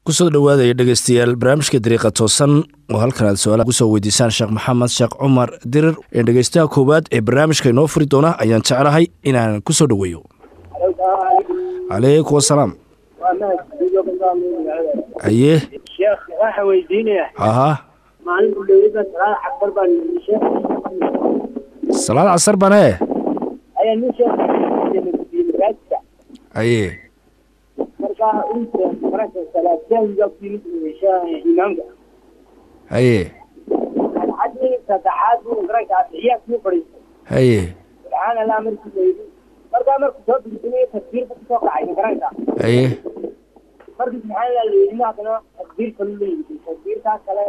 kusoo dhowaadaya dhegeystayaal barnaamijka dariiqa toosan oo halkan aad su-aalaha kusoo weydiisaan sheekh maxamed sheekh cumar dirir ee dhegeystaha koowaad ee barnaamijka inoo furi doona ayaan jeclahay inaan kusoo dhoweeyo calaykum wasalaam haye sheekh waxaa weydiinaya haha maalin udhowida salaada casar baan sheekh salaad casar bane ayaa nin sheekh masaajidka haye markaa inta marka salaadjaahiga ku yimid imaamka haye ragcaddii saddexaad buu garanka atixiyaad kuu fadhiistay haye subxaan allah markii la yidhi markaa markuu soo bigsanayo takbiir buu kusoo kacay garanka haye markii subxaan allah la yidhi haddana takbiir kalu la yidhi takbiirtaa kale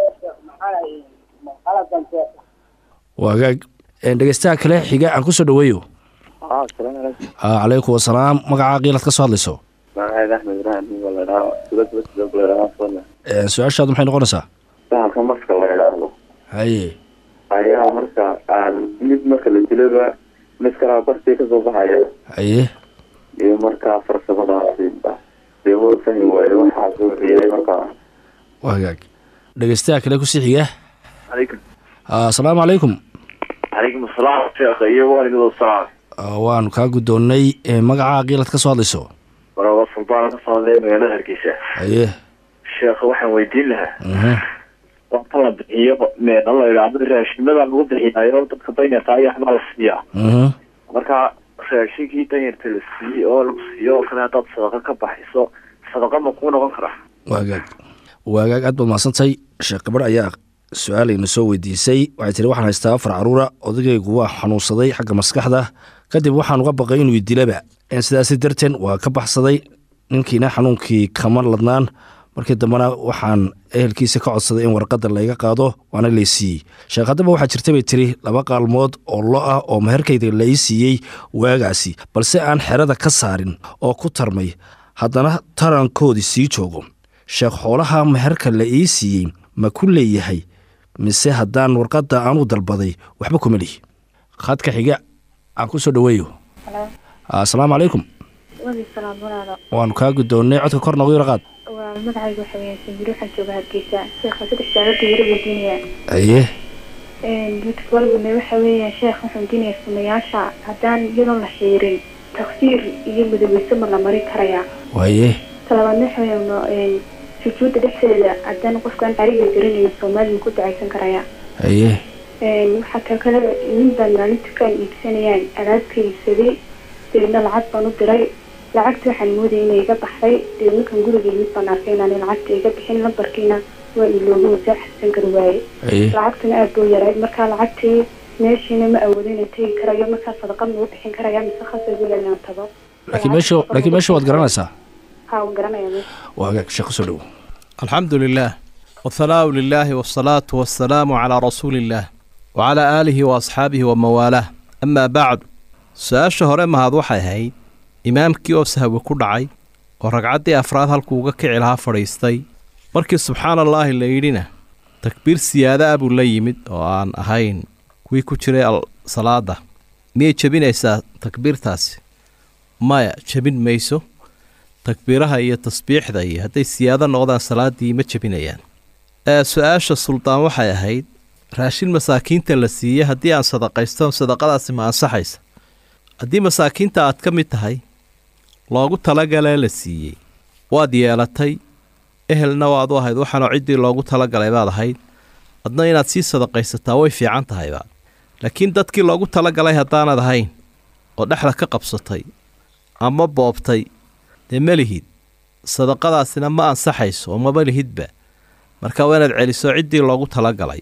maxaa qaladan sheekh waagaag dhegeystaha kale xiga aan kusoo dhoweeyo asalaamu calaykum calaykum wasalaam magacaa qiilad ka soo hadlayso magaceeda axmed ibraahim nin la idhaahdo dowlad wasdog la idhaahdo fadla su-aashaadu maxay noqonaysaa sahalka marka la idhaahdo haye ayaa marka aan mid marka la dilaba mid kalaa bartii kasoo baxaya haye iyo markaa farsamadaasi dee wuu fahmi waaye waxaa soo riiday markaa waagaag dhegeystaha kale kusii xiga calaykum asalaamu calaykum calaykum asalaam sheekha iyo waalidoo salaam waanu kaa guddoonnay magacaa qiilad ka soo hadlayso waraba sulbaan ka socday magaalada hargeysa haye sheekha waxaan weydiin lahaa mhm waqta la bixiyo meena la idhaahdo raashimada lagu bixinayo dadka danyarta ayaa waxbaa la siiyaa mhm marka raashinkii danyarta la siiyey oo lagu siiyo oo kale haddaad sadaqa ka baxiso sadaqa ma kuu noqon karaa waagaag waagaag aad baad mahadsantay sheekh gabadh ayaa su-aalayna soo weydiisay waxay tiri waxaan haystaa afar caruura odagaygu waa xanuunsaday xagga maskaxda kadib waxaan uga baqay inuu idilaba sidaasi darteen waa ka baxsaday ninkiina xanuunkii kama ladnaan markii dambena waxaan ehelkiisa ka codsaday in warqadda layga qaado waana lay siiyey sheekh haddaba waxaa jirta bay tiri laba qaalmood oo lo ah oo meherkayda la ii siiyey waagaasi balse aan xerada ka saarin oo ku tarmay haddana tarankoodii sii joogo sheekh xoolaha meherka la ii siiyey ma ku leeyahay mise haddaan warqadda aanu dalbaday waxba kuma lihi khadka xiga aan ku soo dhoweeyo asalaamu calaykum wadi salaam walaalo waanu kaa guddoonnay codka kor noogu yaro qaad waa magacayga waxa weeyaan sanjiro waxaan joogaa hargeysa sheekha saddex saalada yaro weydiinaya haye beautiful walbana waxa weeyaan sheekh waxaan weydiinaya sunayaasha haddaan iyadoon la xiirin taksiir iyo midoweyso ma la mari karayaa waaye talabaadna waxa weeyaan sujuudda dhexdeeda haddaan qofkaan cariga garanayn soomaaliya ku dacaysan karayaa haye waxaa ka kale nin baan maalinta ka iibsanayaan alaabka iibsaday deedna lacag baan u diray lacagta waxaan moodaya inay iga baxday deedna kan guriga mid baan arkay inaan lacagta iga bixin lambarkiina waa ilooga wasaa xasan kari waaye haye lacagtuna aad buu yaray markaa lacagtii meeshiina ma awoodo inaan tegi karayo markaa sadaqa ma u bixin karaya mise khasab wala inaan tago laakiin meesha laakiin meesha waad garanaysaa haa waan garanaya meesha waagaag sheekh kusoo dhowo alxamdu lilah wahanaau lilaahi wasalaatu wasalaamu calaa rasuuli illaah wacalaa aalihi wa asxaabihi wa mawaalah amaa bacdu su-aasha hore mahad waxay ahayd imaamkii oo sahwi ku dhacay oo ragcaddii afraad halkuu uga kici lahaa fadhiistay markii subxaana allaahi la yidhina takbiir siyaada ah buu la yimid oo aan ahayn kuwii ku jiray salaada miyay jebinaysaa takbiirtaasi maya jebin mayso takbiiraha iyo tasbiixda iyo hadday siyaado noqdaan salaaddii ma jebinayaan ee su-aasha suldaan waxay ahayd raashin masaakiinta la siiyey haddii aan sadaqaysto sadaqadaasi ma ansaxaysa haddii masaakiinta aad ka mid tahay loogu talagalee la siiyey waad yeelatay ehelna waad u ahayd waxaanoo ciddii loogu talagalay baad ahayd adna inaad sii sadaqaysataa way fiican tahayba laakiin dadkii loogu talagalay haddaanad ahayn oo dhexda ka qabsatay ama boobtay dee ma lihid sadaqadaasina ma ansaxayso oo maba lihidba marka waa inaad celiso ciddii loogu talagalay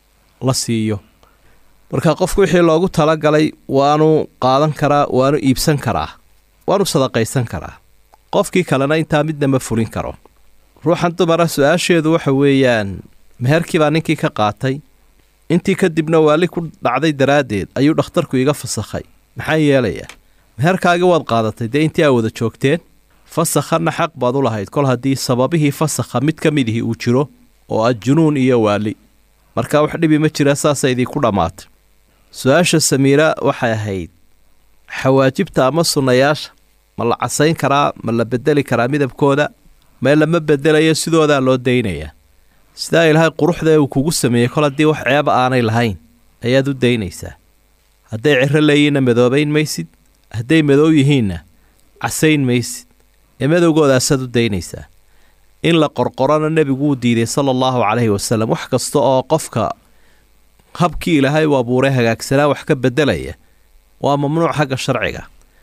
la siiyo marka qofku wixii loogu talagalay waanu qaadan karaa waanu iibsan karaa waanu sadaqaysan karaa qofkii kalena intaa midna ma fulin karo ruuxan dumara su-aasheedu waxa weeyaan meherkii baa ninkii ka qaatay intii kadibna waali ku dhacday daraaddeed ayuu dhakhtarku iga fasakhay maxaa yeelayaa meherkaagii waad qaadatay dee intii aa wada joogteen fasakhanna xaq baad u lahayd kol haddii sababihii fasakha mid ka midihii uu jiro oo ah junuun iyo waali marka wax dhibi ma jira saasa idinku dhammaatay su-aasha samiira waxay ahayd xawaajibta ama sunnayaasha ma la casayn karaa ma la bedeli karaa midabkooda meel lama bedelayo sidoodaa loo daynayaa sidaa ilaahay quruxda uu kugu sameeyey kol haddii wax ceeba aanay lahayn ayaad u daynaysaa hadday ciro leeyihinna madoobayn maysid hadday madow yihiinna casayn maysid ee madowgoodaasaad u daynaysaa in la qorqorona nebigu wuu diiday sala allahu calayhi wasalam wax kasta oo qofka habkii ilaahay u abuuray hagaagsanaa wax ka beddelaya waa mamnuuc xagga sharciga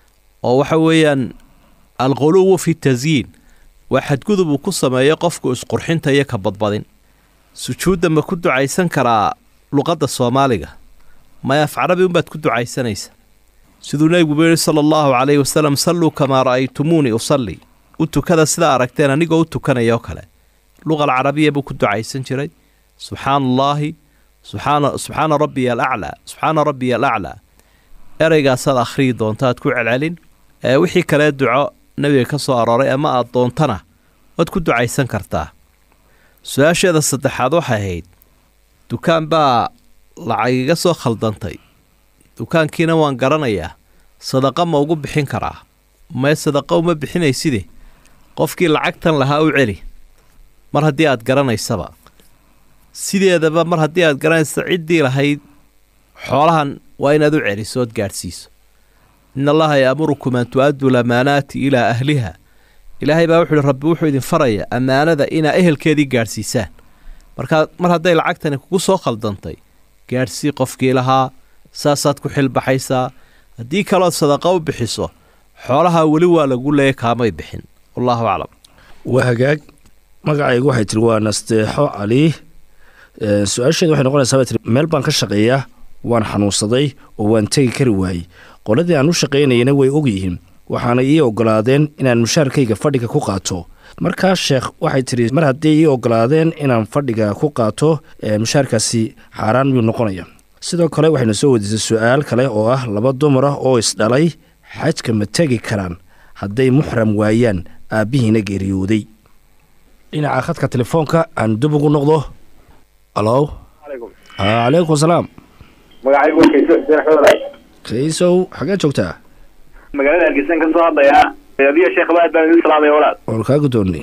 oo waxa weeyaan alquluwu fi tasyiin waa xadgudub uu ku sameeyo qofku isqurxinta iyo ka badbadin sujuudda ma ku ducaysan karaa luqadda soomaaliga maya af carabi unbaad ku ducaysanaysa siduu nebigu yidhi sala allahu calayhi wasalam salluu kamaa ra'aytumuunii usalli u tukada sidaa aragteen anigoo u tukanaya oo kale luqal carabiya buu ku ducaysan jiray subxaana allaahi subxaana subxaana rabbiya alaclaa subxaana rabbiya alaclaa ereygaasaad akhriyi doontaad ku celcelin ee wixii kalee duco nebiga ka soo arooray ama aad doontana waad ku ducaysan kartaa su-aasheeda saddexaad waxay ahayd dukaan baa lacag iga soo khaldantay dukaankiina waan garanayaa sadaqa ma ugu bixin karaa mae sadaqa uma bixinayside qofkii lacagtan lahaa u celi mar haddii aad garanaysaba sideedaba mar haddii aad garanaysa ciddii lahayd xoolahan waa inaad u celiso ood gaadhsiiso in allaha yaamurukum an tu-addu lamaanaati ilaa ahliha ilaahay baa wuxuu ihi rabbi wuxuu idin faraya ammaanada inaa ehelkeedii gaadhsiisaan markaa mar hadday lacagtani kugu soo khaldantay gaadhsii qofkii lahaa saasaad ku xilbaxaysaa haddii kalood sadaqa u bixiso xoolahaa weli waa lagu leeyay kaamay bixin wallaahu aclam waa hagaag magacaygu waxay tiri waa nasteexo cali su-aasheeda waxay noqonaysaa bay tiri meel baan ka shaqeeyaa waan xanuunsaday oo waan tegi kari waayey qoladii aan u shaqaynayana way ogyihiin waxaana ii ogolaadeen inaan mushaarkayga fadhiga ku qaato markaa sheekh waxay tidhi mar haddii ii ogolaadeen inaan fadhiga ku qaato mushaarkaasi xaaraan miyuu noqonaya sidoo kale waxaynu soo wediisay su-aal kale oo ah laba dumar ah oo isdhalay xajka ma tegi karaan hadday muxram waayaan aabbihiina geeriyooday dhinaca khadka telefoonka aan dib ugu noqdo alo calaykum salaam magacaygu waa kayso xuseen axmed kaysow xagee joogtaa magaalada hargeysan ka soo hadlayaa adiyo sheekh aad baan idin salaamaya walaal waan kaa guddoonnay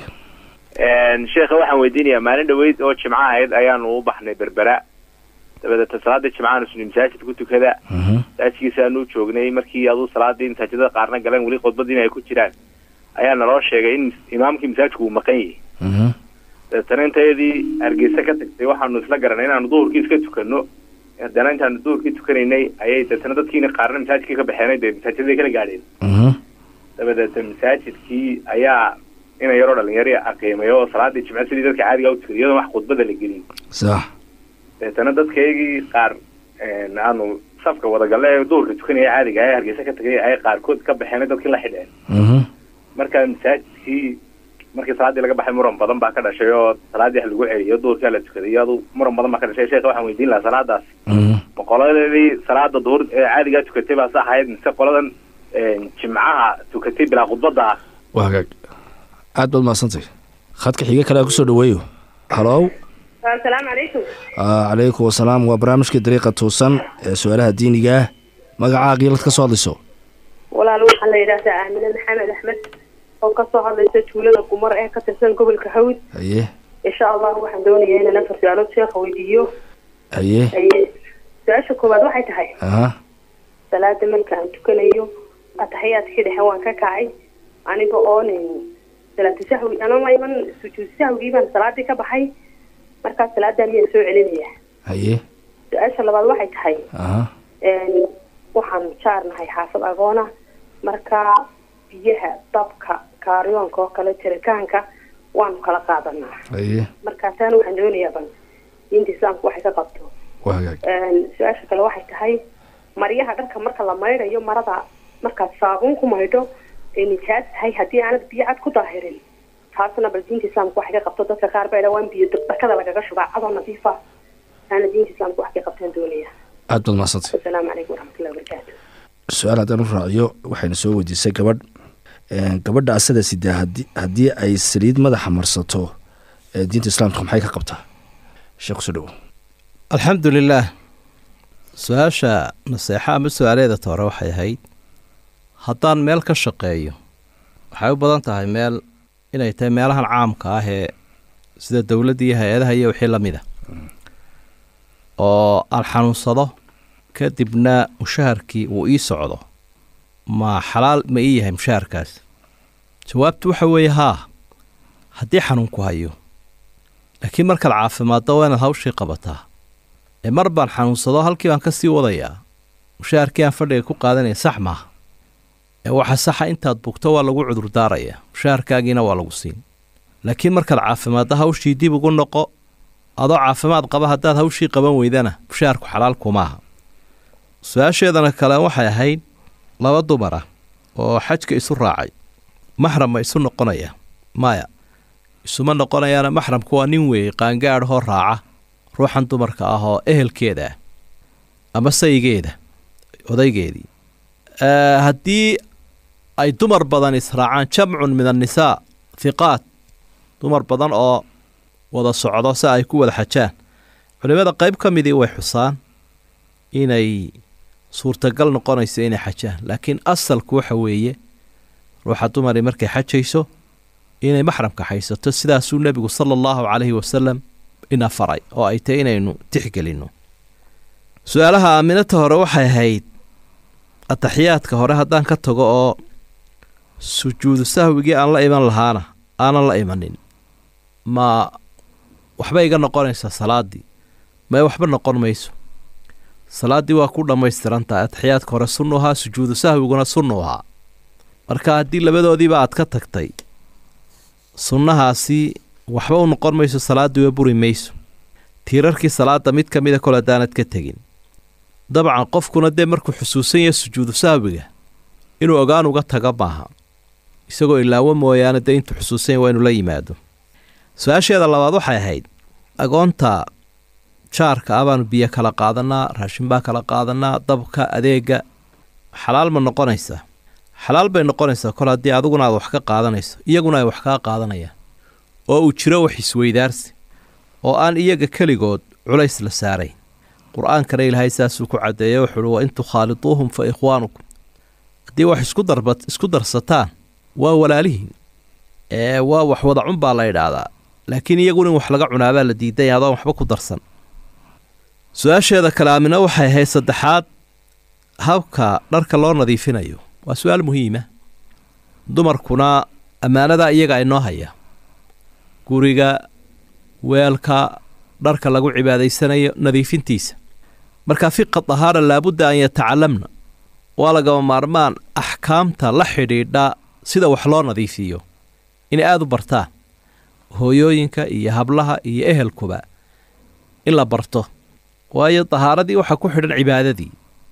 sheekha waxaan weydiinayaa maalin dhaweyd oo jimco ahayd ayaanu u baxnay berbera dabadeeta salaada jimcaanu suni masaajid ku tukada masaajidkiisaanu joognay markii aduu salaadii masaajidada qaarna galeen weli khudbadiina ay ku jiraan ayaa naloo sheegay in imaamkii masaajidku uu maqan yahay dabeetana intayadii hargeysa ka tagtay waxaanu isla garanay inaanu duhurkii iska tukano haddana intaanu duhurkii tukanaynay ayay dabeetana dadkiina qaarna masaajidkii ka baxeenay dee masaajidaday kala gaadheen dabadeeta masaajidkii ayaa ina yaroo dhalinyari aqiimay oo salaadii jimce sidii dadka caadiga u tukada iyadoon wax khudbada la gelin sax dabeetana dadkaygii qaar aanu safka wadagalle ee duhurka tukanaya caadiga ee hargeysa ka tagay ay qaarkood ka baxeenay dadkii la xidheen marka masaajidkii markii salaadii laga baxay muran badan baa ka dhashay oo salaadii wax lagu celiyo duhurkaa la tukaday iyadu muran badan baa ka dhashay sheekha waxaan weydiin lahaa salaadaas ma qoladeedii salaada duhur ee caadigaa tukatay baa sax ahayd mise qoladan jimcaha tukatay bilaa khudbada ah waa hagaag aad baad mahadsantay khadka xiga kale aan kusoo dhaweeyo halow asalaamu calaykum calaykum wasalaam waa barnaamijkii dariiqa tuusan ee su-aalaha diiniga ah magacaa kiilad ka soo hadlayso walaal waxaa la yidhaahdaa aamine maxamed axmed oo kasoo hadlaysa tuulada gumar ee ka tirsan gobolka hawd haye insha allah waxaan doonayaa inaan afar su-aalood sheekha weydiiyo haye haye su-aasha koowaad waxay tahay aha salaada marka aan tukanayo ataxiyaadkii dhexe waan ka kacay aniga oon salaatu sahwi anama iman sujuud sahwigii baan salaadii ka baxay markaa salaadaa miyaan soo celinaya haye su-aasha labaad waxay tahay aha waxaan jaarnahay xaafad agoona markaa biyaha dabka kaaryoonka oo kale jiritaanka waanu kala qaadanaa haye markaa taana waxaan doonayaa bal diinta islaamku waxay ka qabto waa hagaag su-aasha kale waxay tahay maryaha dharka marka la maydhayo marada markaad saabuun ku maydho ay nijaas tahay haddii aanad biyo cad ku daahirin taasna bal diinta islaamku waxay ka qabto dadka qaar baa waan biyo dakada lagaga shubaa cadoo nadiifa taana diinta islaamku wax ka qabtaan doonaya aad baad mahadsantay asalaamu calaykum waraxmatullahi wabarakaatu su-aal haddaan u raaciyo waxayna soo weydiisay gabadh gabadha asada sidaa hadi haddii ay saliid madaxa marsato ee diinta islaamka maxay ka qabtaa sheekh kusoo dhawo alxamdu lilaah su-aasha naseexa ama su-aaleeda toore waxay ahayd haddaan meel ka shaqeeyo waxay u badan tahay meel inay tahay meelahan caamka ah ee sida dowladda iyo hay-adaha iyo wixii la mid a oo aan xanuunsado kadibna mushaharkii uu ii socdo ma xalaal ma ii yahay mushaharkaas jawaabtu waxa weeye haa haddii xanuunku hayo laakiin markaad caafimaaddo waa inaad hawshii qabataa ee mar baan xanuunsado halkii baan ka sii wadayaa mushaharkii aan fadhiga ku qaadanaya sax maaha ee waxa saxa intaad bugto waa lagu cudurdaarayaa mushaharkaagiina waa lagu siin laakiin markaad caafimaaddo hawshii dib ugu noqo adoo caafimaad qaba haddaad hawshii qaban weydana mushaharku xalaal kumaaha su-aasheedana kale waxay ahayd laba dumar ah oo xajka isu raacay maxram ma isu noqonaya maya isuma noqonayaana maxramku waa nin weeye qaangaadhoo raaca ruuxan dumarka ah oo ehelkeeda ah ama saygeeda odaygeedii haddii ay dumar badan israacaan jamcun min annisaa hiqaat dumar badan oo wada socdo si ay ku wada xajaan culimmada qayb ka midii way xusaan inay suurtagal noqonayso inay xajaan laakiin asalku waxa weeye ruuxa dumari markay xajayso inay maxramka haysato sidaasuu nebigu sala allahu calayhi wasalam ina faray oo ay tahy inaynu tixgelinno su-aalaha aaminata hore waxay ahayd ataxiyaadka hore haddaan ka tago oo sujuudu sahwigii aan la iman lahaana aanan la imanin ma waxbay iga noqonaysaa salaaddii mae waxba noqon mayso salaaddii waa ku dhammaystiran tahay ataxiyaadka hore sunnu ahaa sujuudu sahwiguna sunnu ahaa marka haddii labadoodiiba aad ka tagtay sunnahaasi waxba u noqon mayso salaaddii waa buri mayso tiirarkii salaadda mid ka mida kol haddaanad ka tegin dabcan qofkuna dee markuu xusuusan yahay sujuudu sahwiga inuu ogaan uga taga maaha isagoo ilaawo mooyaane dee intuu xusuusan yahy waa inuu la yimaado su-aasheeda labaad waxay ahayd agoonta jaarka ah baanu biyo kala qaadanaa raashin baa kala qaadanaa dabka adeega xalaal ma noqonaysaa xalaal bay noqonaysaa kol haddii adiguna aad wax ka qaadanayso iyaguna ay wax kaa qaadanayaan oo uu jiro wax isweydaarsi oo aan iyaga keligood culays la saarayn qur-aankana ilaahay saasuu ku caddeeyey wuxuuhi wa in tukhaaliduuhum fa ikhwaanukum haddii wax isku darba isku darsataan waa walaalihiin ee waa wax wada cun baa la idhaahdaa laakiin iyaguna in wax laga cunaabaa la diidanya adoon waxba ku darsan su-aasheeda kale aamina waxay ahayd saddexaad habka dharka loo nadiifinayo waa su-aal muhiima dumarkuna ammaanadaa iyaga inoo haya guriga weelka dharka lagu cibaadaysanayo nadiifintiisa marka fiqa dahaara laabudda an yatacalamna waa lagama maarmaan axkaamta la xidhiidha sida wax loo nadiifiyo inay aada u bartaan hooyooyinka iyo hablaha iyo ehelkuba in la barto waayo dahaaradii waxaa ku xidhan cibaadadii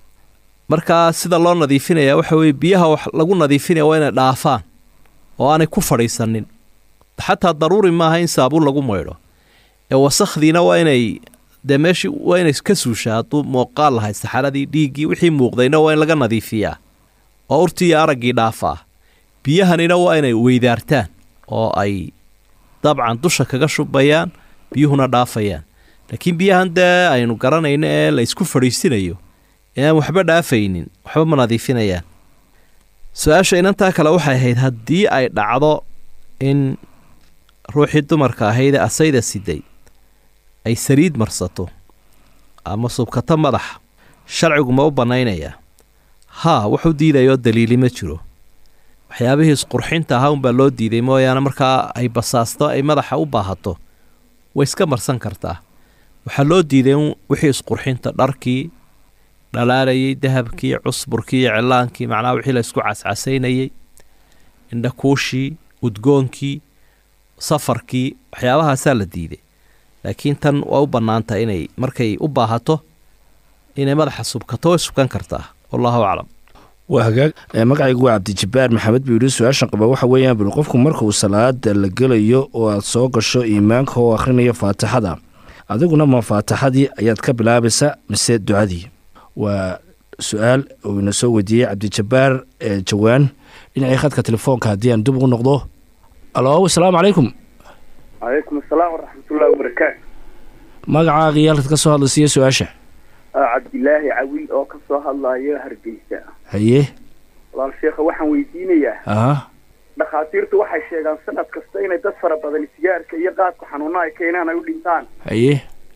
markaa sida loo nadiifinaya waxa weeye biyaha wax lagu nadiifinaya waa inay dhaafaan oo aanay ku fadhiisanin xataa daruuri maaha in saabuun lagu maydho ee wasakhdiina waa inay dee meeshii waa inay ka suushaa hadduu muuqaal lahay saxaradii dhiiggii wixii muuqdayna waa in laga nadiifiyaa oo urtii iyo araggii dhaafaa biyahanina waa inay weydaartaan oo ay dabcan dusha kaga shubayaan biyuhuna dhaafayaan laakiin biyahan dee aynu garanayno ee la isku fadhiisinayo ee aan waxba dhaafaynin waxba ma nadiifinayaan su-aasha inantaa kale waxay ahayd haddii ay dhacdo in ruuxii dumarka ahaydee asayda siday ay saliid marsato ama subkato madaxa sharcigu ma u bannaynayaa haa wuxuu diidayoo daliili ma jiro waxyaabihii isqurxinta ahaa unbaa loo diiday mooyaane markaa ay basaasto ay madaxa u baahato way iska marsan kartaa waxaa loo diiday in wixii isqurxinta dharkii dhalaalayay dahabkii cusburkii iyo cilaankii macnaha wixii la isku cascasaynayey indhakuushii udgoonkii safarkii waxyaabahaasaa la diiday laakiin tan waa u bannaanta inay markay u baahato inay madaxa subkato way subkan kartaa wallahu aclam waa hagaag magacaygu waa cabdijabbaar maxamed buu yidhi su-aashan qaba waxa weeyaan bul qofku markuu salaada la gelayo oo aad soo gasho iimaanka oo akhrinayo faatixada adiguna ma faatixadii ayaad ka bilaabaysa mise ducadii waa su-aal uu ina soo weydiiyey cabdijabbaar ee jawaan dhinacii khadka telefoonka haddii aan dib ugu noqdo alo asalaamu calaykum calaykum asalaam waraxmatullahi wabarakaatu magacaaga iyo halkaad ka soo hadlaysiiyo su-aasha cabdilaahi cawil oo ka soo hadlayo hargeysa haye walaal sheekha waxaan weydiinayaa aha dhakhaatiirtu waxay sheegaan sanad kasta inay dad fara badan sigaarka iyo qaadka xanuuna ay keenaan ay u dhintaan haye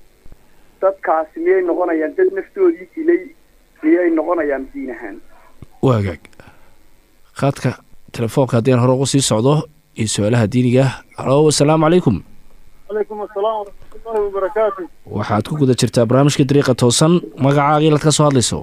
dadkaasi miyay noqonayaan dad naftoodii dilay miyay noqonayaan diin ahaan waagaag qaadka telefoonka haddii aan hore ugu sii socdo iyo su-aalaha diiniga alo asalaamu calaykum calaykum asalaam waraxmatullaahi wabarakaatu waxaad ku guda jirtaa barnaamijka dariiqa toosan magacaaga ilaad ka soo hadlayso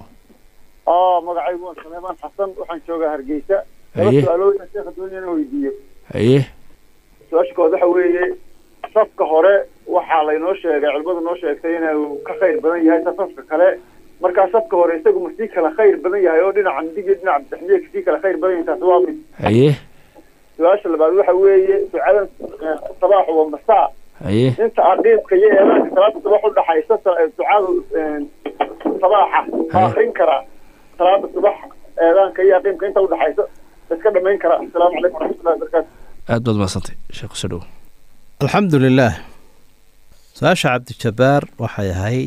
aa magacaygu waa saleemaan xasan waxaan joogaa hargeysa laba Haye. su-aalooyin sheekha doonaya inaan weydiiyo haye su-aasha kood waxa weeye safka hore waxaa laynoo sheegay culimadu noo sheegtay inuu ka khayr badan yahay safafka kale markaa safka hore isagu ma sii kala khayr badan yahay oo dhinaca midig iyo dhinaca bidixmiye kasii kala khayr badan yahay taasi waa mid haye su-aasha labaad waxa weeye ducadan eh, sabaax wa masaa haye inta aqiidka iyo eedaanka salaada subax udhaxaysa sa- ducada eh, sabaaxa ma Haye. akrin karaa salaada subax eedaanka iyo aqiimka inta udhaxaysa iska dhamayn karaa asalaamu calaykum waraxmatullahi wabarakaatu aad baad mahadsantay sheekh soo dhow alxamdu lilaah su-aasha cabdijabbaar waxay ahayd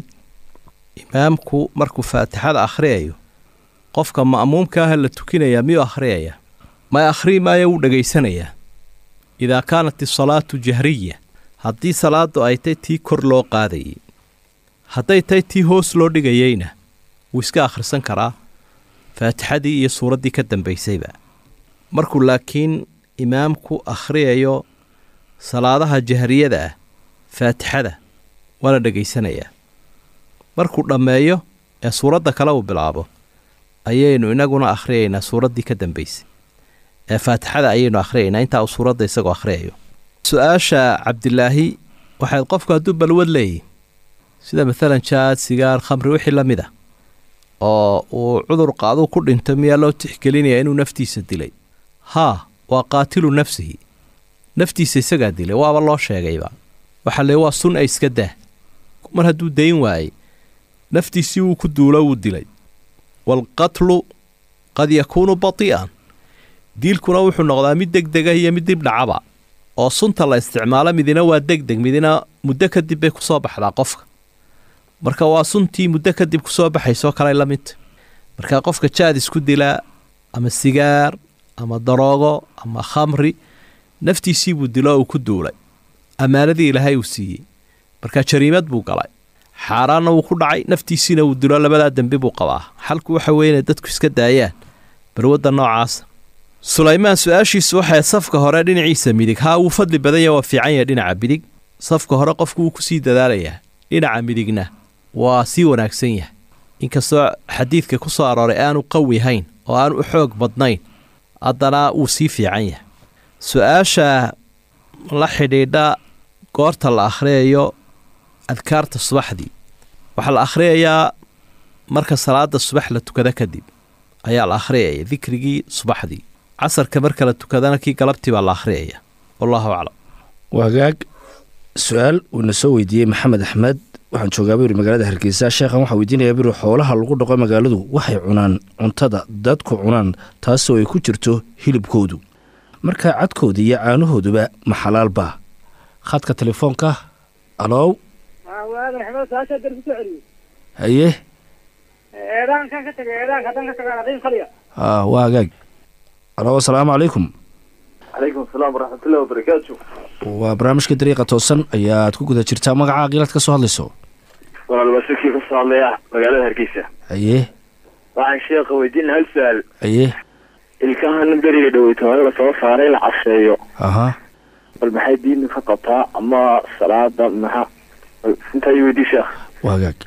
imaamku markuu faatixada akhriyayo qofka ma'muumka ah la tukinayaa miyuu akhriyaya ma akhrii maayo wuu dhegaysanayaa idaa kaanat isalaatu jahriya haddii salaaddu ay tay tii kor loo qaadayay hadday tay tii hoos loo dhigayeyna wuu iska akhrisan karaa faatixadii iyo suuraddii ka dambaysayba markuu laakiin imaamku akhriyayo salaadaha jahriyada ah faatixada waa la dhegaysanayaa markuu dhammeeyo ee suuradda kale uu bilaabo ayaynu inaguna akhriyaynaa suuraddii ka dambaysay ee faatixada ayaynu akhriyaynaa intaa uu suuradda isagoo akhriyayo su-aasha cabdilaahi waxayd qofku hadduu balwad leeyahy sida maalan jaad sigaar khamri wixii la mid a oo uu cudur qaaduu ku dhinto miyaa loo tixgelinayaa inuu naftiisa dilay haa waa qaatilu nafsihi naftiisa isagaa dilay waaba loo sheegayba waxaa lee waa sun ay iska daa mar hadduu dayn waayey naftiisii wuu ku duulo wuu dilay waalqatlu qad yakuunu bati'an diilkuna wuxuu noqdaa mid deg dega iyo mid dib dhacaba oo sunta la isticmaalo midina waa deg deg midina muddo kadib bay kusoo baxdaa qofka marka waa suntii muddo kadib kusoo baxaysoo kaley la midta marka qofka jaad isku dilaa ama sigaar ama daroogo ama khamri naftiisii buu dilo uu ku duulay ammaanadii ilaahay uu siiyey marka jariimad buu galay xaaraanna wuu ku dhacay naftiisiina wuu dilo labadaa dembi buu qabaa xalku waxa weeye inay dadku iska daayaan barwadda noocaasa sulaymaan su-aashiisu waxay safka hore dhinaciisa midig haa wuu fadli badan yahay waa fiican yahay dhinaca midig safka hore qofku wuu kusii dadaalayaa dhinaca midigna waa sii wanaagsan yahay inkastoo xadiidka ku soo arooray aanu qawi hayn oo aanu u xoog badnayn haddana wuu sii fiican yahay su-aasha la xidhiidha goorta la akhriyayo adkaarta subaxdii waxaa la akhriyayaa marka salaada subax la tukada kadib ayaa la akhriyaya dikrigii subaxdii casarka marka la tukadana kii galabtii baa la akhriyaya wallahu aclam waagaag su-aal uuna soo weydiiyey maxamed axmed waxaan joogaa buu yidhi magaalada hargeysa sheekhan waxaa weydiinayaa buu yidhi xoolaha lagu dhaqo magaaladu waxay cunaan cuntada dadku cunaan taasoo ay ku jirto hilibkoodu marka cadkooda iyo caanahooduba ma xalaal baa khadka telefoonka alow waadan axmed saasha dar kusoo celiyo haye eedaankan ka tagay eedaanka haddaan ka tagaan aqiim kaliya haa waagaag alow asalaamu calaykum calaykum asalaam waraxmatullahi wabarakaatu waa barnaamijka dariiqa toosan ayaad ku guda jirtaa magaca qiilad ka soo hadlayso walaal waa shirkii ka soo hadlaya magaalada hargeysa haye waxaan sheekha weydiin hal su-aal haye ilkahan beriga dhaweyto hore lasoo saaray la caseeyo aha bal maxay diinta ka qabtaa ama salaada maxa bal intaa ii weydii sheekh waagaag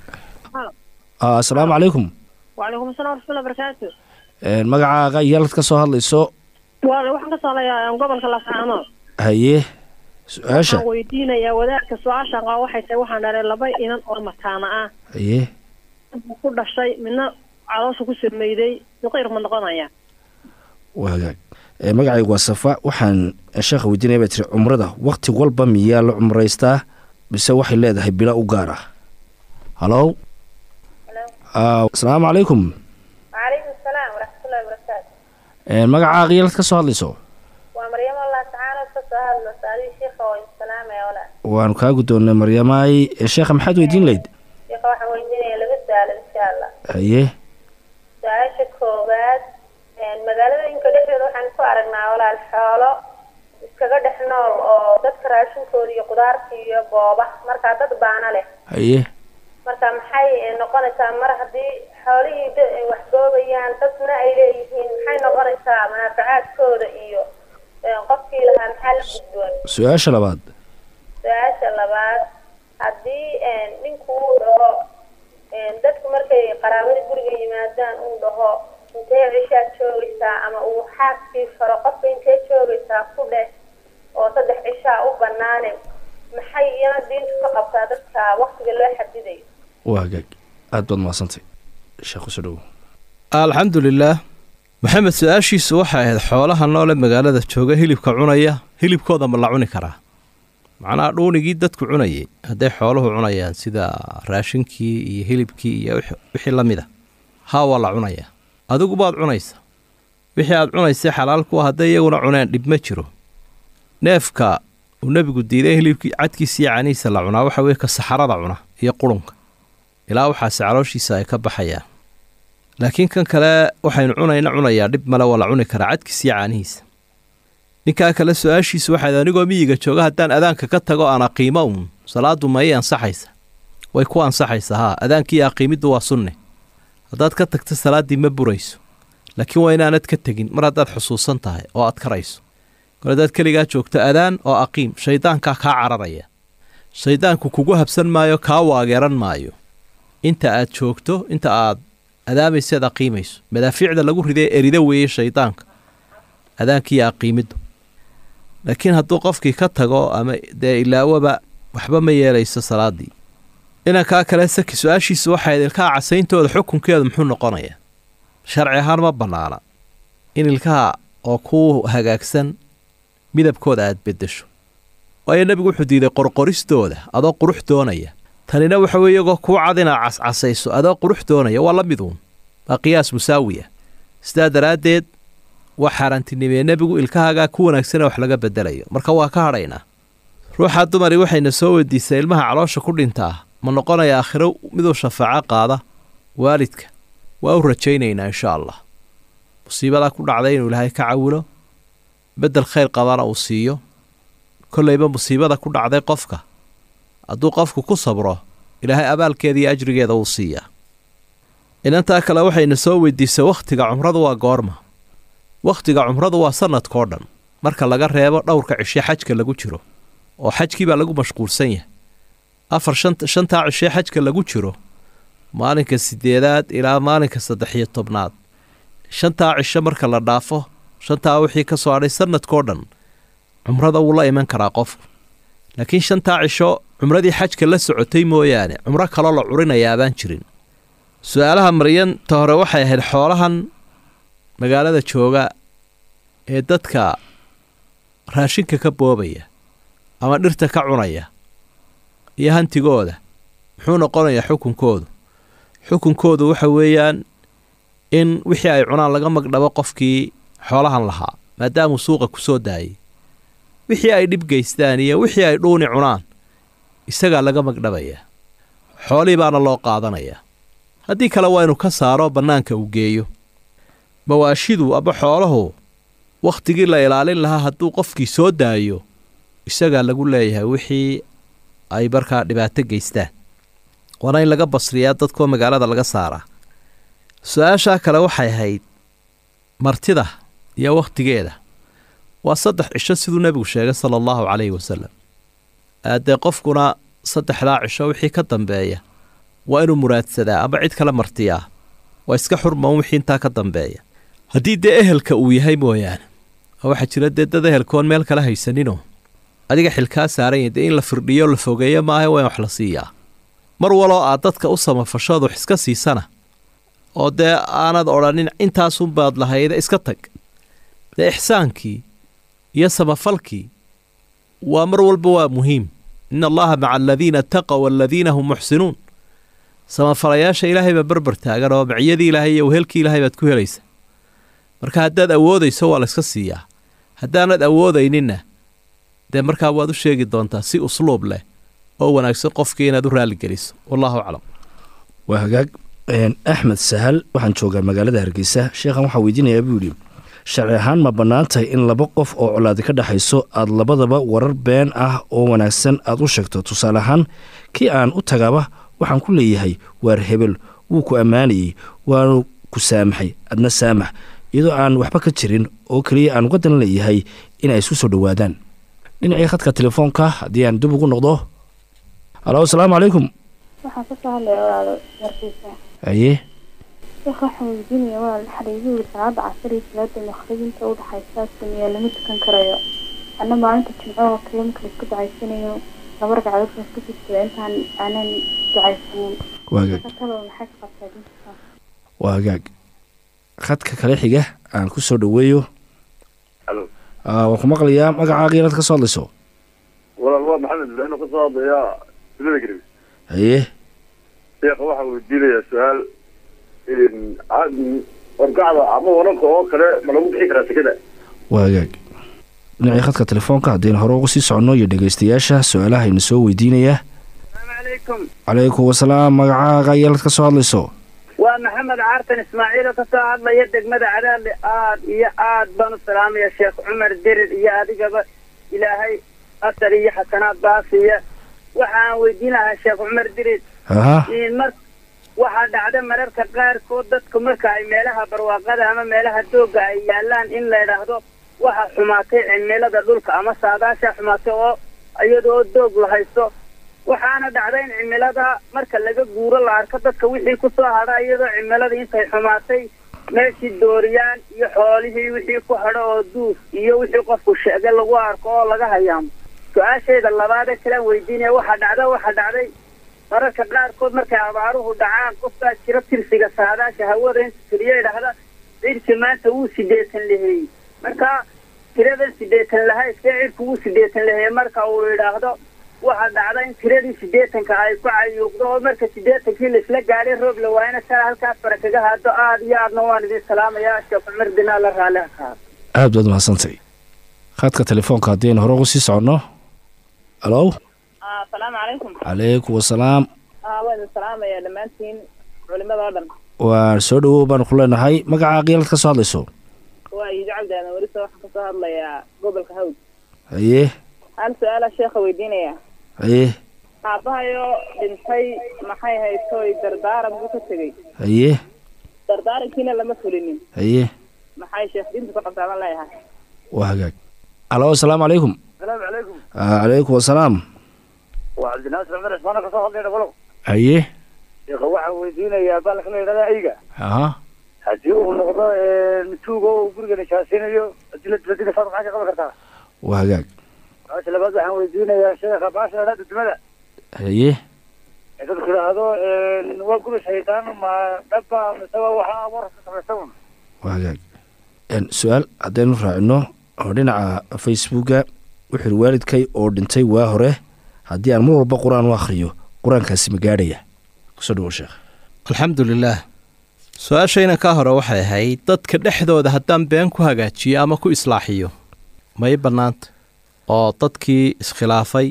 Ah, asalaamu calaykum وعليكم السلام ورحمة الله وبركاته Een, magacaaga iyaalad ka soo hadlayso waa waxaan ka soo gobolka laascaanood haye su-aasha waxaan weydiinayaa wadaadka su-aashan qaba waxay tahay waxaan dhalay laba inan oo mataana ah haye ku dhashay midna caloosha ku sameyday duqeyr ma noqonaya waagaag Ee, magacaygu waa safa waxaan sheekha weydiinaya baa tiri cumrada wakti walba miyaa la cumraystaa mise waxay leedahay bila u gaar ah halow Ah, asalaamu calaykum وعليكم السلام ورحمة الله وبركاته Een, magacaaga iyaalad ka soo hadlayso ومريم الله تعالى وكسر المسائل شيخ والسلام يا ولا waanu kaa guddoonnay maryamaay Ee, sheekha maxaad weydiin layd شيخ واحد ويدينا لبس سؤال إن شاء الله haye سؤال كوبات magaaladooyinka dhexdeeda waxaan ku aragnaa walaal xoolo iskaga dhex nool oo dadka raashinkooda iyo qudaarta iyo booba marka dad baana leh haye marka maxay noqonaysaa mar haddii xoolihii da- ay wax goobayaan dadna ay leeyihiin maxay noqonaysaa manaafacaadkooda iyo een, qofkii lahaa maxaa la gudboon su-aasha labaad su-aasha labaad haddii een, ninku uu dhaho een, dadku markay qaraabada guriga yimaadaan uu dhaho intee cishaad joogaysaa ama uu xaaskii faro qofka intee joogaysaa ku dheh oo saddex cishaa u banaane maxay iyana diintu ka qabtaa dadka waqtiga loo xadidayo waa hagaag aad baad mahadsantay sheekh kusoo dhowo alxamdu lilaah maxamed su-aashiisu waxay ahayd xoolaha noole magaalada jooga hilibka cunaya hilibkooda ma la cuni karaa macnaha dhuunigii dadku cunayay hadday xooluhu cunayaan sida raashinkii iyo hilibkii iyo wix- wixii la mid a haa waa la cunayaa adigu baad cunaysa wixii aad cunaysay xalaal ku ah hadday iyaguna cuneen dhib ma jiro neefka uu nebigu diiday hilibkii cadkiisa iyo canihiisa la cunaa waxa weeye ka saxarada cuna iyo qurunka ilaa waxaase calooshiisa ay ka baxayaan laakiin kan kale waxaynu cunayna cunayaa dhib male waa la cuni karaa cadkiisa iyo caanihiisa ninkaa kale su-aashiisu waxayd anigoo miyiga jooga haddaan adaanka ka tago aan aqiimo uun salaadu ma ii ansaxaysa way ku ansaxaysa haa adaankii aqiimiddu waa sunne haddaad ka tagto salaaddii ma burayso laakiin waa inaanad ka tegin mar haddaad xusuusan tahay oo aad karayso kor haddaad keligaa joogto adaan oo aqiim shayddaankaa kaa cararaya shayddaanku kugu habsan maayo kaa waageeran maayo inta aad joogto inta aad adaamayseed aqiimayso madaafiicda lagu ridee erida weeye shaydaanka adaankiiyo aqiimiddu laakiin hadduu qofkii ka tago ama dee ilaawaba waxba ma yeelayso salaaddii inankaa kale saki su-aashiisu waxayd ilkaha casayntooda xukunkeedu muxuu noqonayaa sharci ahaan ma bannaana in ilkaha oo ku hagaagsan midabkooda aad beddesho waayo nebigu wuxuu diiday qorqoristooda adoo qurux doonaya tanina waxa weeye iyagoo kuu cad inaad cascasayso adoo qurux doonaya waa la miduun waa qiyaas musaawi ah sidaa daraaddeed waa xaaraantinimee nebigu ilkahaagaa ku wanaagsana wax laga bedelayo marka waa ka hadhaynaa ruuxa dumari waxayna soo weydiisay ilmaha caloosha ku dhintaa ma noqonaya aakhiro miduu shafaaco qaada waalidka waa u rajaynaynaa insha allah musiibadaa ku dhacday inuu ilaahay ka cawilo beddel khayr qabana uu siiyo kollayba musiibada ku dhacday qofka hadduu qofku ku sabro ilaahay abaalkeeda iyo ajrigeeda wuu siiyaa inantaa kale waxayna soo weydiisay wakhtiga cumradu waa goorma wakhtiga cumradu waa sannadkao dhan marka laga reebo dhowrka cishe xajka lagu jiro oo xajkii baa lagu mashquulsan yahay afar shant shantaa cishe xajka lagu jiro maalinka siddeedaad ilaa maalinka saddex iyo tobnaad shantaa cisho marka la dhaafo shantaa wixii ka soo hadhay sannadkao dhan cumrada wuu la iman karaa qofku laakiin shantaa cisho cumradii xajka la socotay mooyaane cumro kaloo la curinayaa baan jirin su-aalaha maryanta hore waxay ahayd xoolahan magaalada jooga ee dadka raashinka ka boobaya ama dhirta ka cunaya iyo hantigooda muxuu noqonayaa xukunkoodu xukunkoodu waxa weeyaan in wixii ay cunaan laga magdhabo qofkii xoolahan lahaa maadaamuu suuqa ku soo daayay wixii ay dhib geystaan iyo wixii ay dhuuni cunaan isagaa laga magdhabayaa xoolihii baana loo qaadanayaa haddii kale waa inuu ka saaro bannaanka uu geeyo mawaashidu ama xooluhu wakhtigii la ilaalin lahaa hadduu qofkii soo daayo isagaa lagu leeyahay wixii ay markaa dhibaato geystaan waana in laga basriyaa dadkoo magaalada laga saaraa su-aashaa kale waxay ahayd martida iyo wakhtigeeda waa saddex cisho siduu nebigu sheegay sala allahu calayhi wasalam dee qofkuna saddexdaa cisho wixii ka dambeeya waa inuu muraadsadaa ama cid kale martiyaa waa iska xurma un wixii intaa ka dambeeya haddii dee ehelka uu yahay mooyaane oo waxaa jira dee dad ehelkoon meel kala haysaninoo adiga xilkaa saaran yahay dee in la firdhiyo la fogeeyo maaha waa in wax la siiyaa mar waloo aad dadka u samafashooda wax iska siisana oo dee aanad odhanin intaasunbaad lahayda iska tag dee ixsaankii iyo samafalkii waa mar walba waa muhiim in allaha maca aladiina ataqow waladiina hum muxsinuun samafalayaasha ilaahay baa berber taagan oo maciyadii ilaahay iyo wehelkii ilaahay baad ku helaysa marka haddaad awoodayso waa la iska siiyaa haddaanad awoodayninna dee markaa waad u sheegi doontaa si usluub leh oo wanaagsan qofkii inaad u raalligeliso wallahu aclam waa hagaag axmed sahal waxaan joogaa magaalada hargeysa sheekhan waxaa weydiinayaa buu yidhi sharci ahaan ma bannaan tahay in laba qof oo colaadi ka dhexayso aad labadaba warar been ah oo wanaagsan aad u sheegto tusaale ahaan kii aan u tagaba waxaan ku leeyahay waar hebel wuu ku ammaanayey waanu ku saamaxay adna saamax iyadoo aan waxba ka jirin oo keliya aan uga dan leeyahay in ay isku soo dhowaadaan dhinacii khadka telefoonka haddii aan dib ugu noqdo halo asalaamu calaykum waxaan kasoo hadlaya walaalo warkiisa haye sheekh waxaan weydiinaya walaal xariigu yiri salaada casar iyo salaada maqrib inta u dhaxaysa sameeya lama tukan karayo anna maalinta jimco oo kale marka laisku ducaysanayo laba ragcadood baan isku jirtada intaan aanan ducaysanin waagaag talo maxay ka qabtaa dinta waa hagaag khadka kale xiga aan ku soo dhoweeyo Halo. Ah, waan ku maqlayaa magacaaga inaad ka soo hadlayso walaal waa maxamed ibraahim oo kasoo hadlaya dunida garib haye sheekha waxaa weydiinayaa su-aal orgacda ama waranka oo kale ma lagu bixi karaa sekada waa hagaag dhinacii khadka telefoonka haddaynu hore uga sii soconno iyo dhegaystayaasha su-aalahayna soo weydiinayaa calaykum calaykum wasalaam magacaaga ayaad ka soo hadlayso waa maxamed caartan ismaaciil oo kasoo hadlaya degmada cadaadle aad iyo aad baan u salaamaya sheekh cumar dirir iyo adigaba ilaahay asar iyo xasanaad baasiya waxaan weydiin lahaa sheekh cumar dirir aha in mar waxaa dhacda mararka qaarkood dadku marka ay meelaha barwaaqada ama meelaha doogga ay yaalaan in la idhaahdo waxa xumaatay cimilada dhulka ama saadaasha xumaatay oo iyadoo doog la haysto waxaana dhacda in cimilada marka laga guuro la arko dadka wixii kusoo hadha iyadoo cimilada intay xumaatay meeshii dooriyaan iyo xoolihii wixii ku hadho oo duuf iyo wixii qofku sheegay lagu arko oo laga hayaamo su-aashayda labaad ee kalaan weydiinaya waxaa dhacda waxaa dhacday mararka qaarkood markay abaaruhu dhacaan qofkaa jiro tirsiga saadaasha hawada inta tiriyo idhaahda cirki maanta wuu sideetan laheeyey marka tiradan sideetan lahay see cirku wuu sideetan laheeye marka uu idhaahdo waxaa dhacda in tiradii sideetanka ay ku cayuuqdo oo marka sideetankii laisla gaadhay roob la waayana saa halkaas fara kaga haado aad iyo aadna waan idin salaamayaa sheekh cumar dinaa la raali ha kaado aad baad mahadsantay khadka telefoonka haddaynu hore uga sii soconno halo asalaamu calaykum calaykum wasalaam waa idin salaamaya dhammaantiin culimada oo dhan waan soo dhowow baanu ku leenahay magacaaga yaad ka soo hadlayso waa iido cabdaadan welisa waxaan kasoo hadlayaa gobolka hawd haye hal su-aala sheekha weydiinaya haye aabahayoo dhintay maxay haytoy dardaaran buu ka tegey haye dardaarankiina lama fulinin haye maxay sheekh diinta ku qabtaa baan leeyahay waa hagaag halo asalaamu calaykum salaamu calaykum Ah, calaykum wasalaam waa cabdinaasir cumar cismaan oo kasoo hadlaya dhagolow haye sheekha waxaan weydiinayaa baalka la yidhahda ayga aha haddii uu noqdo mituugo uu guriga nishaasinayo haddii la dibadina saad maxaa ka qaban kartaa waa hagaag su-aasha labaad waxaan weydiinayaa sheekha baasha la yidhahda dudumada haye ee dadku yidhaahdo waa guri shaytaan ma dhaba mise waa waxa abuurka samaysta un waa hagaag En, su-aal haddaynu raacino oo dhinaca facebooka wuxuu yidhi waalidkay oo dhintay waa hore haddii aan mar walba qur-aan u akhriyo qur-aankaasi ma gaadhaya kusoo dhawo sheekh alxamdu lilaah su-aashayna ka hore waxay ahayd dadka dhexdooda haddaan been ku hagaajiyo ama ku islaaxiyo may bannaanta oo dadkii iskhilaafay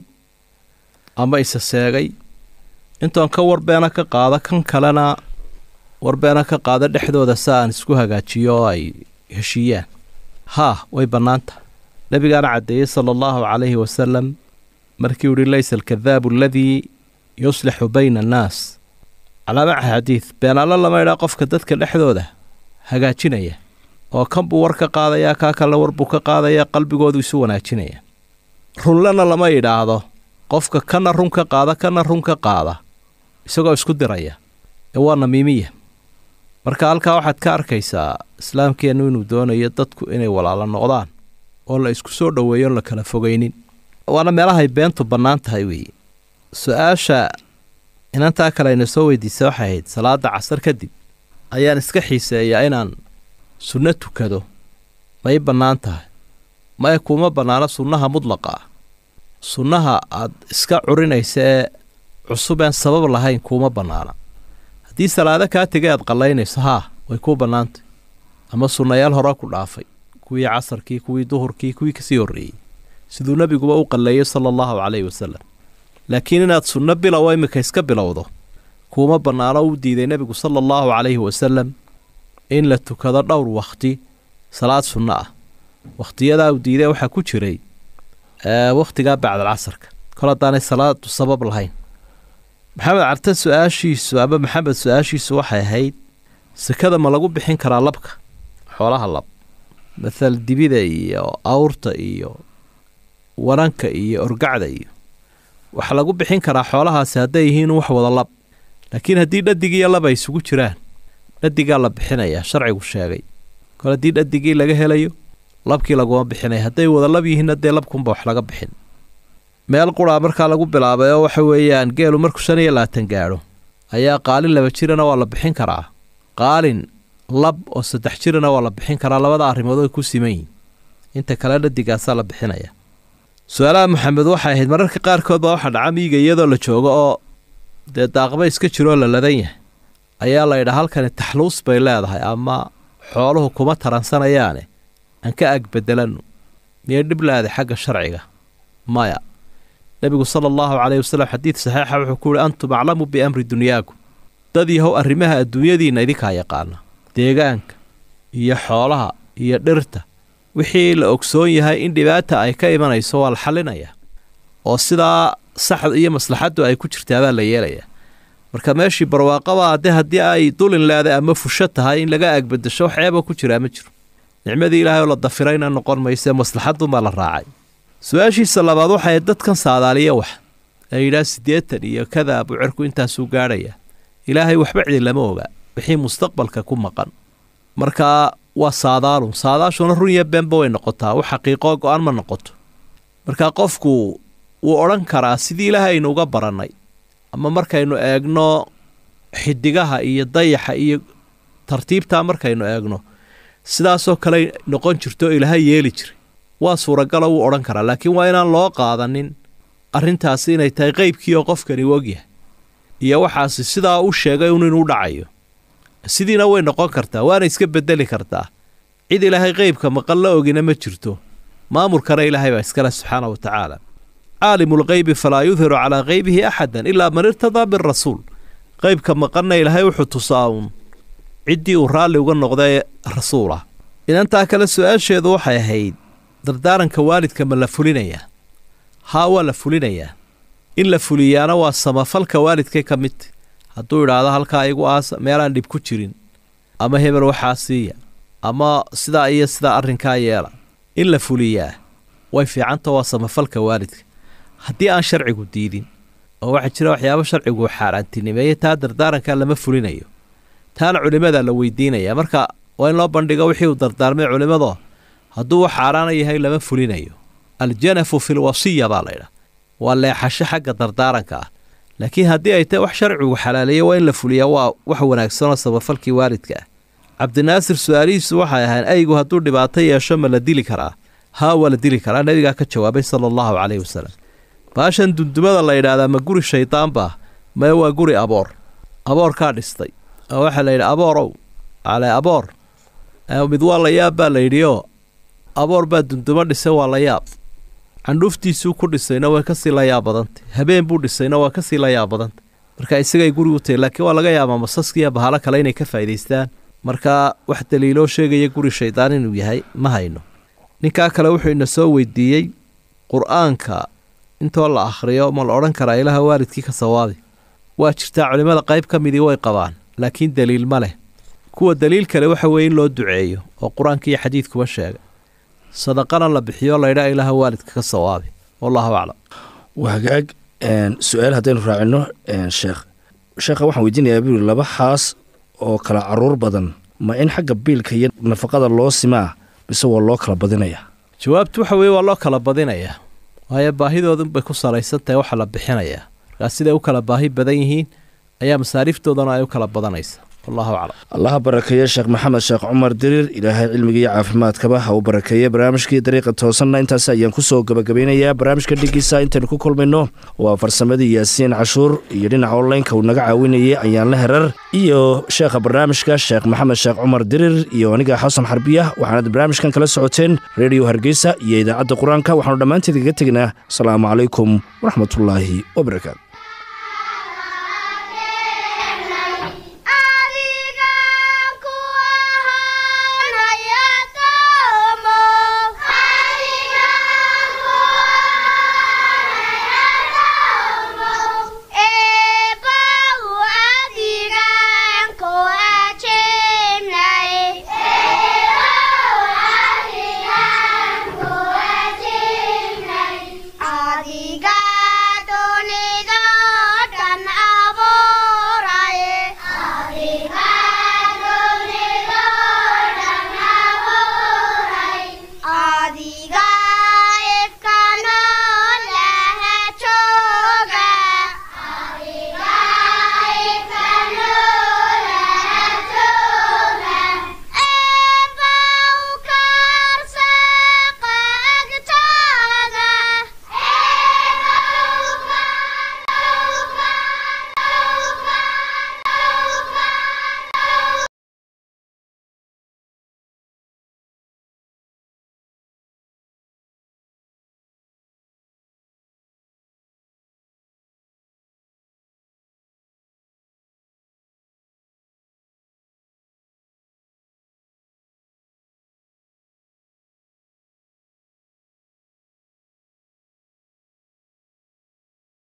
ama isa seegay intoon ka warbeena ka qaado kan kalena warbeena ka qaado dhexdooda si aan isku hagaajiyo oo ay heshiiyaan haa way bannaanta nebigaana caddeeyey sala allahu calayhi wasalam markii uu yihi laysa alkadaabu aladii yuslixu bayna annaas calaamaca xadiid beenaalo lama idhaa qofka dadka dhexdooda hagaajinaya oo kan buu war ka qaadayaa kaa kalena war buu ka qaadayaa qalbigoodu isu wanaajinaya runlena lama idhaahdo qofka kana run ka qaada kana run ka qaada isagoo isku diraya ee waa namiimiya marka halkaa waxaad ka arkaysaa islaamkeennu inuu doonayo dadku inay walaalo noqdaan oo la isku soo dhoweeyo la kala fogaynin waana meelahay beentu bannaan tahay weeye su-aasha inantaa kale ayna soo weydiisa waxay ahayd salaada casar kadib ayaan iska xiiseeyaa inaan sunno tukado may bannaan tahay maya kuuma bannaano sunnaha mudlaqa ah sunnaha aad iska curinaysa ee cusub een sabab lahayn kuuma bannaana haddii salaado kaa tegay aad qallaynayso haa way kuu bannaantay ama sunnayaal hore ku dhaafay kuwii casarkii kuwii duhurkii kuwii kasii horreeyey siduu nebiguba u qalleeyey sala allahu calayhi wasalam laakiin inaad sunno bilow imika iska bilowdo kuuma bannaano u diiday nebigu sala allahu calayhi wasalam in la tukado dhowr wakhti salaad sunno ah wakhtiyadaa uu diiday waxaa ku jiray wakhtigaa bacdal casarka kol haddaanay salaadu sabab lahayn maxamed carte su-aashiisu ama maxamed su-aashiisu waxay ahayd sekada ma lagu bixin karaa labka xoolaha lab mathal dibida iyo awrta iyo waranka iyo orgacda iyo waxaa lagu bixin karaa xoolahaasi hadday yihiin wax wada lab laakiin haddii dhadig iyo lab ay isugu jiraan dhadigaa la bixinayaa sharcigu sheegay kol haddii dhadigii laga helayo labkii laguma bixinaya hadday wada lab yihiinna dee labkunba wax laga bixin meel quraa markaa lagu bilaabay oo waxa weeyaan geelu markuu shan iyo labaatan gaadho ayaa qaalin laba jirana waa la bixin karaa qaalin lab oo saddex jirana waa la bixin karaa labada arrimood ay ku siman yihin inta kale dhadigaasaa la bixinaya su-aalaha maxamed waxay ahayd mararka qaarkood baa waxaa dhaca miyiga iyadoo la joogo oo dee daaqba iska jiroo la ladan yahay ayaa la yidhaa halkani taxluus bay leedahay ama xooluhu kuma taransanayaane aan ka ag bedelanno miyay dhib leeday xagga sharciga maya nebigu sala allahu caleyhi wasallam xadiid saxiixa wuxuu ku yihi antum aclamu biamri dunyaakum dad yahow arrimaha adduunyadiinna idinkaa yaqaana deegaanka iyo xoolaha iyo dhirta wixii la ogsoon yahay in dhibaata ay ka imanayso waa la xallinayaa oo sidaa saxd iyo maslaxaddu ay ku jirtaabaa la yeelayaa marka meeshii barwaaqaba haddee haddii ay dulin leeday ama fusho tahay in laga agbedesho wax ceeba ku jiraa ma jiro nicmadii ilaahay oo la dafirayna noqon mayse maslaxadunbaa la raacay su-aashiisa labaad waxay dadkan saadaaliya wax ee yidhaah siddeetan iyo kadaa buu cirku intaasuu gaadhaya ilaahay waxba cidi lama oga wixii mustaqbalka ku maqan marka waa saadaalun saadaashuna run iyo beenba way noqotaa wax xaqiiqoo go-aan ma noqoto marka qofku wuu odhan karaa sidii ilaahay aynu uga barannay ama markaynu eegno xidigaha iyo dayaxa iyo tartiibtaa markaynu eegno sidaasoo kale noqon jirto ilaahay yeeli jiray waa suuragalo wuu odhan karaa laakiin waa inaan loo qaadanin arrintaasi inay tahay qeybkii oo qofkani ogyahay iyo waxaasi sidaa u sheegay un inuu dhacayo sidiina way noqon kartaa waana iska bedeli kartaa cid ilaahay qeybka maqan la ogina ma jirto maamulkana ilaahay baa iskale subxaana wa tacaala caalimulqeybi falaa yudhiru calaa qeybihi axadan ilaa man irtadaa birasuul qeybka maqanna ilaahay wuxuu tusaa uun ciddii uu raalli uga noqdae rasuul ah inantaa kale su-aasheedu waxay ahayd dardaaranka waalidka ma la fulinayaa haa waa la fulinayaa in la fuliyaana waa samafalka waalidkay ka midta hadduu idhaahdo halkaa igu aasa meelaan dhib ku jirin ama hebel waxaa siiya ama sidaa iyo sidaa arrinkaa yeela in la fuliyaa way fiicanta waa samafalka waalidka haddii aan sharcigu diidin oo waxaa jira waxyaabo sharcigu xaaraantinimeeye taa dardaarankaa lama fulinayo taana culimmadaa la weydiinaya marka waa in loo bandhigo wixii uu dardaarmay culimmado hadduu wax xaaraana yahay lama fulinayo aljanafu fi lwasiya baa laydhaha waa leexasho xagga dardaaranka ah laakiin haddii ay tahay wax sharcigu xalaaleeye waa in la fuliyaa waa wax wanaagsanoo samafalkii waalidka ah cabdinaasir su-aalihiisu waxay ahayn aygu hadduu dhibaato yeesho ma la dili karaa haa waa la dili karaa nabigaa ka jawaabay sala allahu caleyhi wasalam baashan dundumada la yidhaahdaa ma guri shaydaanbaa mae waa guri aboor aboorkaa dhistay oo waxaa la yidhi aboorow ale aboor mid waa la yaab baa la yidhioo aboor baa dundumo dhisay waa la yaab candhuuftiisuu ku dhisayna way kasii la yaab badantay habeen buu dhisayna waa kasii la yaab badantay marka isagay guri u tahay laakiin waa laga yaabaa masaskiiyo bahalo kale inay ka faa'idaystaan marka wax daliiloo sheegaya guri shaydaan inuu yahay ma hayno ninkaa kale wuxuu ina soo weydiiyey qur-aanka intoo la akhriyo ma la odhan karaa ilaha waalidkii ka sawaabi waa jirtaa culimmada qayb ka midii way qabaan laakiin daliil ma leh kuwa daliil kale waxa weeye in loo duceeyo oo qur-aanka iyo xadiidkuba sheega sadaqana la bixiyo laydhaa ilaha waalidka ka sawaabi wallahu aclam waa hagaag su-aal haddaynu raacino sheekh sheekha waxaan weydiinayaa buu yiri laba xaas oo kala caruur badan ma in xagga biilka iyo nafaqada loo simaa mise waa loo kala badinayaa jawaabtu waxa weeye waa loo kala badinayaa waayo baahidoodun bay ku salaysan tahay waxa la bixinayaa markaa siday u kala baahi badan yihiin ayaa masaariiftoodana ay u kala badanaysa wallahu aclam allaha barakeeye sheekh maxamed sheekh cumar diriir ilaahay cilmiga iyo caafimaadkaba ha uu barakeeye barnaamijkii dariiqa toosanna intaas ayaan kusoo gabagabeynayaa barnaamijka dhigiisa intaynu ku kulmayno waa farsamadii yaasiin cashuur iyo dhinaca onlineka uu naga caawinayay ayaanla herar iyo sheekha barnaamijka sheekh maxamed sheekh cumar diriir iyo aniga xasan xarbiya waxaanad barnaamijkan kala socoteen redio hargeysa iyo idaacadda qur-aanka waxaanu dhammaanteed kaga tegnaa asalaamu calaykum waraxmatullaahi wabarakaatu